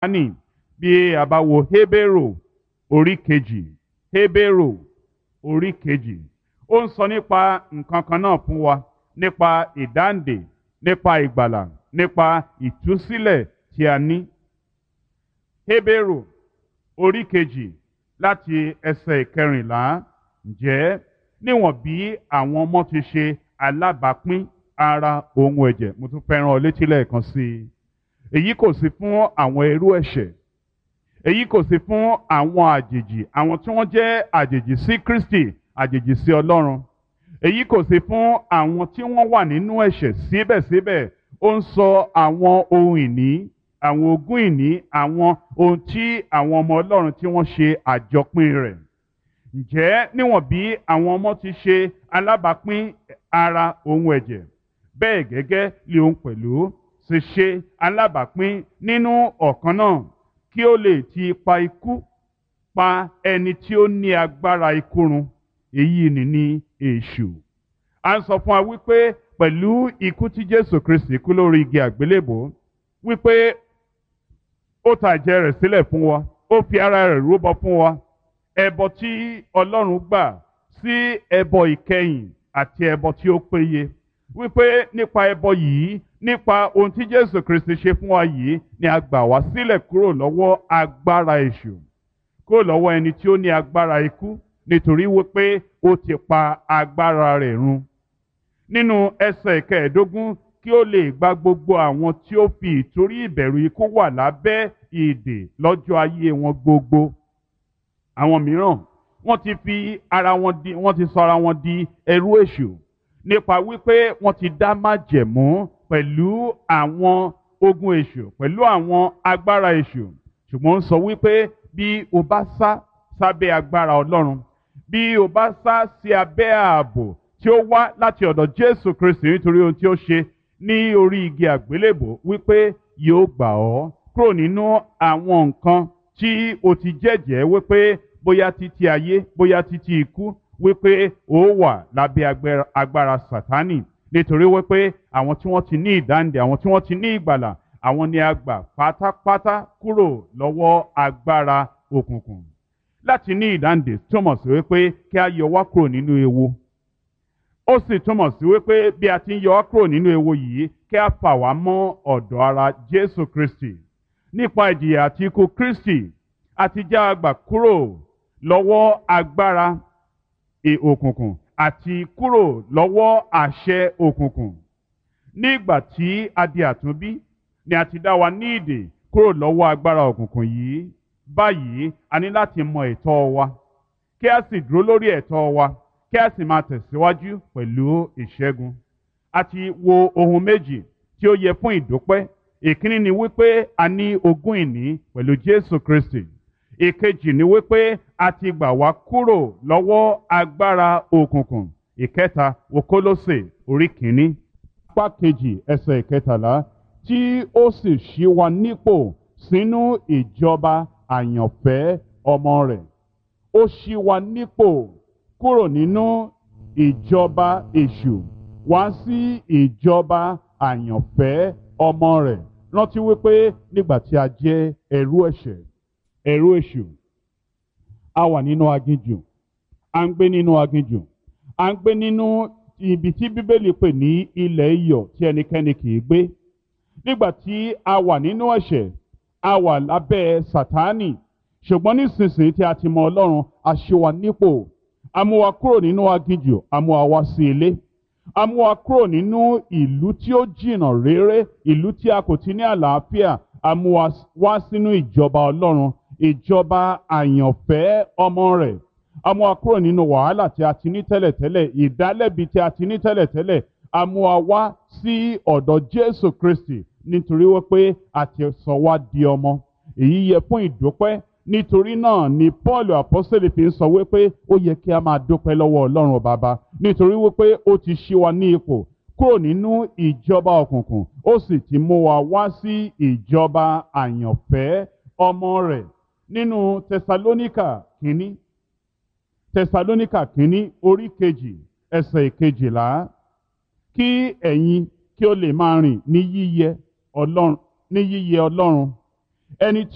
Sátánì bí a bá wo Hébérù orí kejì Hébérù orí kejì ó ń sọ nípa nǹkan kan náà fún wa nípa ìdáǹdè nípa ìgbàlà nípa ìtúsílẹ̀ tí a ní. Hébérù orí kejì láti ẹsẹ̀ ìkẹrìnlá ǹjẹ́ níwọ̀n bí àwọn ọmọ ti ṣe alábàápín ara ohun ẹ̀jẹ̀ mo tún fẹ́ràn ọ létí lẹ́ẹ̀kan sí i èyí kò sí fún àwọn ẹrú ẹ̀ṣẹ̀ èyí kò sí fún àwọn àjèjì àwọn tí wọ́n jẹ́ àjèjì sí Kristi àjèjì sí Ọlọ́run èyí kò sí fún àwọn tí wọ́n wà nínú ẹ̀ṣẹ̀ síbẹ̀síbẹ̀ ó ń sọ àwọn ohun ìní àwọn ogún ìní àwọn ohun tí àwọn ọmọ Ọlọ́run tí wọ́n ṣe àjọpín rẹ̀ ǹjẹ́ níwọ̀n bí àwọn ọmọ ti ṣe alábàápín ara ohun ẹ̀jẹ̀ bẹ́ẹ̀ gẹ́gẹ́ lé òun pẹ̀lú ṣe ṣe alábàápín nínú ọ̀kan náà kí ó lè ti ipa ikú pa ẹni tí ó ní agbára ikú run èyí ni ní èṣù. a ń sọ fún wa wípé pẹ̀lú ikú tí Jésù Kristi kú lórí igi àgbélébò wípé ó ta ẹ̀jẹ̀ rẹ̀ sílẹ̀ fún wa ó fi ara rẹ̀ rúbọ fún wa ẹbọ tí Ọlọ́run gbà sí ẹbọ ìkẹyìn àti ẹbọ tí ó péye wípé nípa ẹbọ yìí nípa ohun tí Jésù Kristi ṣe fún wa yìí ni a gbà wá sílẹ̀ kúrò lọ́wọ́ agbára èṣù kúrò lọ́wọ́ ẹni tí ó ní agbára ikú nítorí wípé ó ti pa agbára rẹ̀ run. nínú ẹsẹ̀ kẹẹ̀ẹ́dógún kí ó lè gba gbogbo àwọn tí ó fi ìtorí ìbẹ̀rù ikú wà lábẹ́ ìdè lọ́jọ́ ayé wọn gbogbo. àwọn mìíràn wọ́n ti fi ara wọn di wọ́n ti sọ ara wọn di ẹrú èṣù nípa wípé wọ́n ti dá májẹ̀mú pẹ̀lú àwọn ogun èṣù pẹ̀lú àwọn agbára èṣù ṣùgbọ́n ó sọ wípé bí o bá sá sábẹ́ agbára Ọlọ́run bí o bá sá sí abẹ́ ààbò tí ó wá láti ọ̀dọ̀ Jésù Kristi nítorí ohun tí ó ṣe ní orí igi àgbélébò wípé yóò gbà ọ́ kúrò nínú àwọn nǹkan tí o ti jẹ́jẹ́ wípé bóyá títí ayé bóyá títí ikú wípé ó wà lábẹ́ agbára Sátánì nítorí wípé àwọn tí wọ́n ti ní ìdáǹdè àwọn tí wọ́n ti ní ìgbàlà àwọn ni a gbà pátápátá kúrò lọ́wọ́ agbára òkùnkùn láti ní ìdáǹdè túmọ̀ sí wípé kí a yọ wá kúrò nínú ewu ó sì túmọ̀ sí wípé bí a ti ń yọ wá kúrò nínú ewu yìí kí a fà wá mọ́ ọ̀dọ̀ ara Jésù Kristi nípa ìjìyà àti ikú Kristi àti já a gbà kúrò lọ́wọ́ agbára òkùnkùn àti kúrò lọ́wọ́ àṣẹ òkùnkùn. Nígbà tí a di àtúnbí ni a ti dá wa ní ìdè kúrò lọ́wọ́ agbára òkùnkùn yìí. Báyìí a ní láti mọ ẹ̀tọ́ wa kí a sì dúró lórí ẹ̀tọ́ wa kí a sì máa tẹ̀síwájú pẹ̀lú ìṣẹ́gun. A ti wo ohun méjì tí ó yẹ fún ìdúpẹ́. Ìkíní ni wípé a ní ogún ìní pẹ̀lú Jésù Kristi ìkejì ni wípé a ti gbà wá kúrò lọ́wọ́ agbára òkùnkùn ìkẹta wo Kólósè orí kìíní apá kejì ẹsẹ̀ ìkẹtàlá tí ó sì ṣí wa nípò sínú ìjọba àyànfẹ́ ọmọ rẹ̀ ó ṣí wa nípò kúrò nínú ìjọba èṣù wá sí ìjọba àyànfẹ́ ọmọ rẹ̀ rántí wípé nígbà tí a jẹ́ ẹrú ẹ̀ṣẹ̀ ẹ̀rú èṣù a wà nínú aginjù a ń gbé nínú aginjù a ń gbé nínú ibi tí bíbélì pè ní ilẹ̀ iyọ̀ tí ẹnikẹ́ni kì í gbé nígbà tí a wà nínú ẹ̀ṣẹ̀ a wà lábẹ́ sàtánì ṣùgbọ́n nísinsìnyí tí a ti mọ ọlọ́run a ṣe wa nípò a mú wa kúrò nínú aginjù a mú wa wá sí ilé a mú wa kúrò nínú ìlú tí ó jìnnà réré ìlú tí a kò ti ní àlàáfíà a mú wa wá sínú ìjọba ọlọ́run ìjọba àyànfẹ́ ọmọ rẹ̀ a mú wa kúrò nínú wàhálà tí a ti ní tẹ́lẹ̀tẹ́lẹ̀ ìdálẹ́bi tí a ti ní tẹ́lẹ̀tẹ́lẹ̀ a mú wa wá sí ọ̀dọ̀ Jésù Kristi nítorí wípé a ti sọ wá di ọmọ èyí yẹ fún ìdúpẹ́ nítorí náà ni Paul apọ́sẹ̀lẹ̀ fi ń sọ wípé ó yẹ kí a máa dúpẹ́ lọ́wọ́ Ọlọ́run bàbá nítorí wípé ó ti ṣí wa ní ipò kúrò nínú ìjọba òkùnkùn ó sì ti mú wa wá sí ìjọba àyànfẹ́ ọmọ rẹ̀ nínú tẹsalóníkà kínní tẹsalóníkà kínní orí kejì ẹsẹ̀ ìkejìlá kí ẹ̀yin kí ó lè máa rìn ní yíyẹ ọlọ́run ní yíyẹ ọlọ́run ẹni